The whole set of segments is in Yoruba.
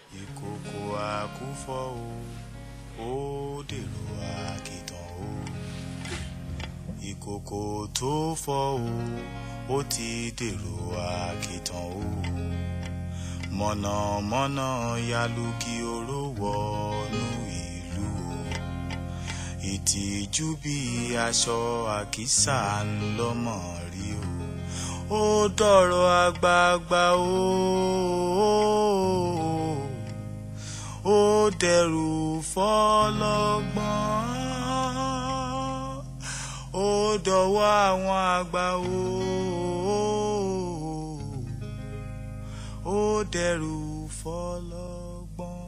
ìkòkò àkúfọ̀ o ó dèrò àkìtàn o ìkòkò tó fọ́ o ó ti dèrò àkìtàn o mọ̀nàmọ́ná yalugi oró wọnú ìlú o ìtìjú bí aṣọ àkísà ńlọmọ rí o ó dọ̀rọ̀ àgbààgbà o ó dẹrù fọlọ́gbọ́n ó dọ̀wọ́ àwọn àgbà o ó dẹrù fọlọ́gbọ́n.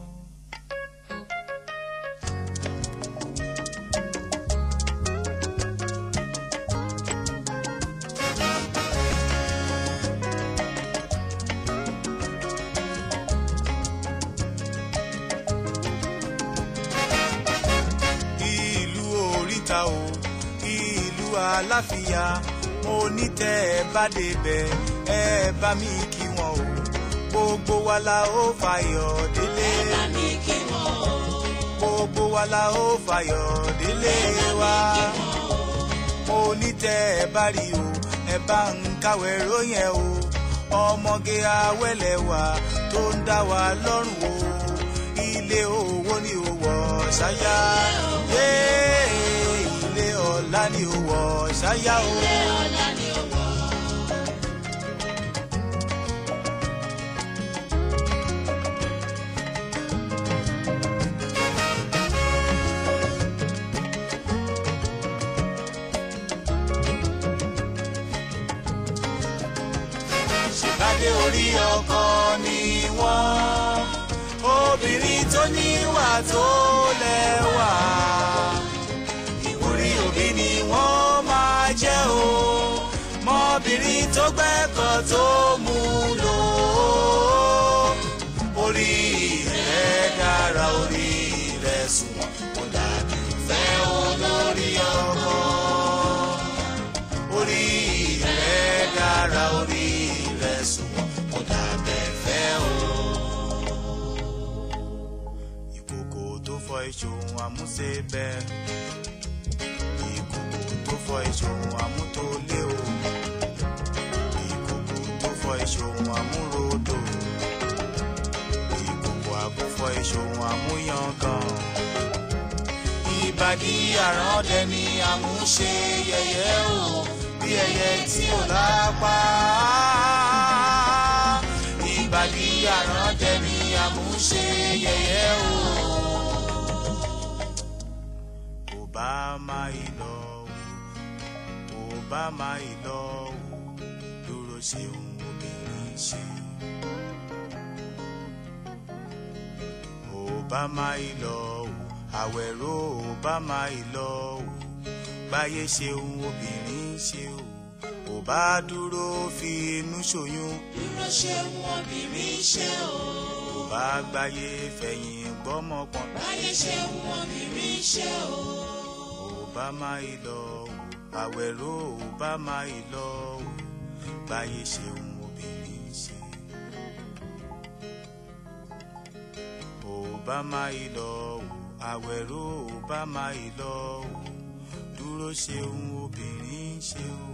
ìlú oríta o ìlú aláfíà mo ní tẹ́ ẹ bá débẹ̀ ẹ bá mi kí wọn o gbogbo wa la ó fàyọ̀ délé mi kí wọn o. gbogbo wa la ó fàyọ̀ délé wa mo ní tẹ́ ẹ bá rí o ẹ bá ń káwé róyìn o ọmọge awẹ́lẹ̀ wa tó ń dá wa lọ́rùn o ilé owó ni ó wọ̀ ṣáyà yé ilé ọ̀la ni ó wọ̀ ṣáyà o. ọ̀la ni ó wọ̀. ṣèbádé orí ọkọ ni wọ́n obìnrin tó níwà tó lẹ́wà ìwúrí òbí ni wọ́n máa jẹ́ o mọ́bìnrin tó gbẹ́kọ̀ tó mú lò ó orí rẹ̀ dára orí rẹ̀ sunwọ̀n kò dàbí ìfẹ́ olórí ọkọ orí rẹ̀ dára orí rẹ̀ sunwọ̀n kò dàbẹ̀ fẹ́ o. ìkòkò tó fọ ìṣòwò àmúṣe bẹ́ẹ̀ ìkòkò tó fọ ìṣòwò àmútólé o ìkòkò tó fọ ìṣòwò àmúrodò ìkòkò àkúfọ ìṣòwò àmúyangàn ìbàdí àràndẹ ni àmúṣe yẹyẹ o bí ẹyẹ tí ò lápá ìbàdí àràndẹ ni àmúṣe yẹyẹ o. Obama ìlọ o Obama ìlọ o dúró ṣeun obìnrin ṣe. Obama ìlọ o àwẹ̀rọ Obama ìlọ o gbáyé ṣeun obìnrin ṣe o ò bá dúró fi inú ṣoyún dúró ṣeun obìnrin ṣe o. ò bá gbáyé fẹ̀yìn gbọ́mọpọ̀n báyé ṣeun obìnrin ṣe o. Obama ìlọ o àwẹ̀rọ Obama ìlọ o gbáyé ṣeun obìnrin ṣe. Obama ìlọ o àwẹ̀rọ Obama ìlọ o dúró ṣeun obìnrin ṣe o.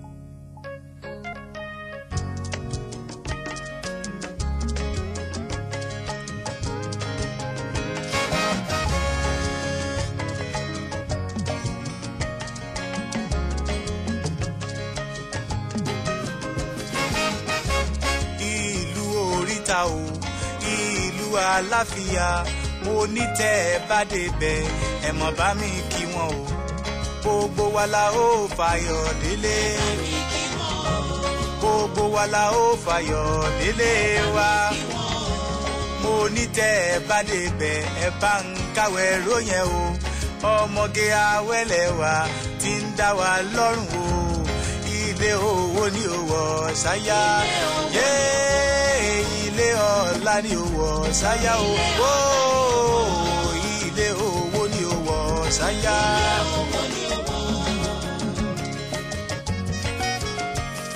ìlú oríta o ìlú aláfíà mo ní tẹ́ ẹ bá débẹ̀ ẹ mọ̀ bá mi kí wọn o gbogbo wa la ó fàyọ̀ délé mi kí wọn o. gbogbo wa la ó fàyọ̀ délé wa mo ní tẹ́ ẹ bá débẹ̀ ẹ bá ń káwé róyìn o ọmọge awẹ́lẹ̀ wa ti ń dá wa lọ́rùn o ilé owó ni ó wọ̀ ṣáyà yé ilé ọ̀la ni ó wọ̀ ṣáyà o Ó, ilé owó ni ó wọ̀ ṣáyà. owó ni ó wọ̀.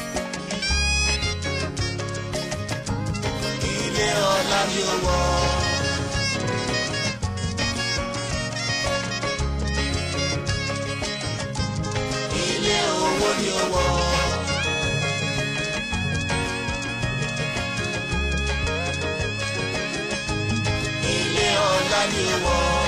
ilé ọ̀la ni ó wọ̀ wa ni ó wọ̀